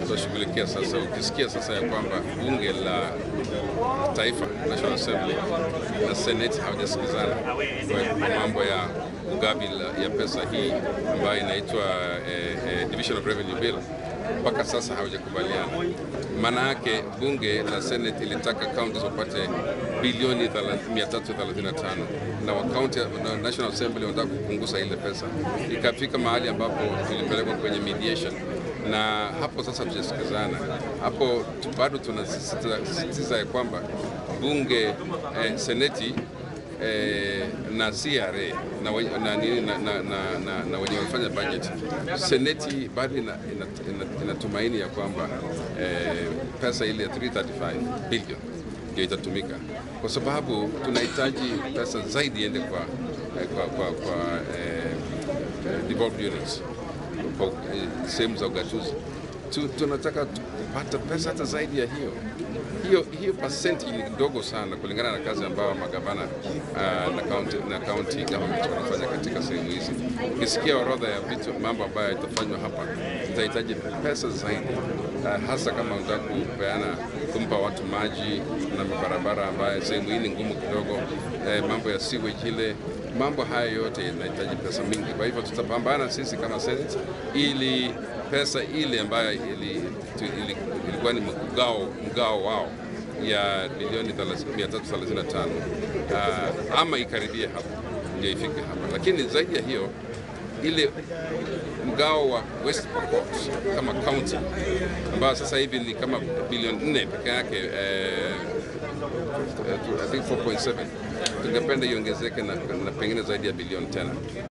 tutashughulikia sasa. Ukisikia sasa ya kwamba bunge la taifa National Assembly na Senate hawajasikizana kwa mambo ya ugavi ya pesa hii ambayo inaitwa eh, eh, Division of Revenue Bill mpaka sasa hawajakubaliana. Maana yake bunge la Senate ilitaka counties wapate bilioni 335 na wa county na National Assembly wanataka kupunguza ile pesa, ikafika mahali ambapo tulipelekwa kwenye mediation na hapo sasa tujasikizana. Hapo bado tunasisitiza ya kwamba bunge eh, seneti eh, na CRA na, na, na, na, na, na, na wenye wanafanya budget, seneti bado inatumaini ina, ina, ina ya kwamba eh, pesa ile ya 335 billion ndio itatumika, kwa sababu tunahitaji pesa zaidi iende kwa, kwa, kwa, kwa eh, devolved units kwa sehemu za ugatuzi tu, tunataka kupata pesa hata zaidi ya hiyo hiyo hiyo pasenti ni ndogo sana kulingana na kazi ambayo magavana uh, na county, na county government wanafanya katika sehemu hizi. Ukisikia orodha ya vitu mambo ambayo yatafanywa hapa, tutahitaji pesa zaidi uh, hasa kama unataka kupeana kumpa watu maji na mabarabara ambayo sehemu hii ni ngumu kidogo, eh, mambo ya sewage ile mambo haya yote yanahitaji pesa mingi. Kwa hivyo tutapambana sisi kama Senate ili pesa ile ambayo ili, tu, ili, ilikuwa ni mgao, mgao wao ya bilioni 335 uh, ama ikaribie hapo ndio ifike hapa, lakini zaidi ya hiyo ile mgao wa West Pokot kama county ambayo sasa hivi ni kama bilioni 4 peke yake eh, I think 4.7 tungependa iongezeke na, na pengine zaidi ya bilioni tena.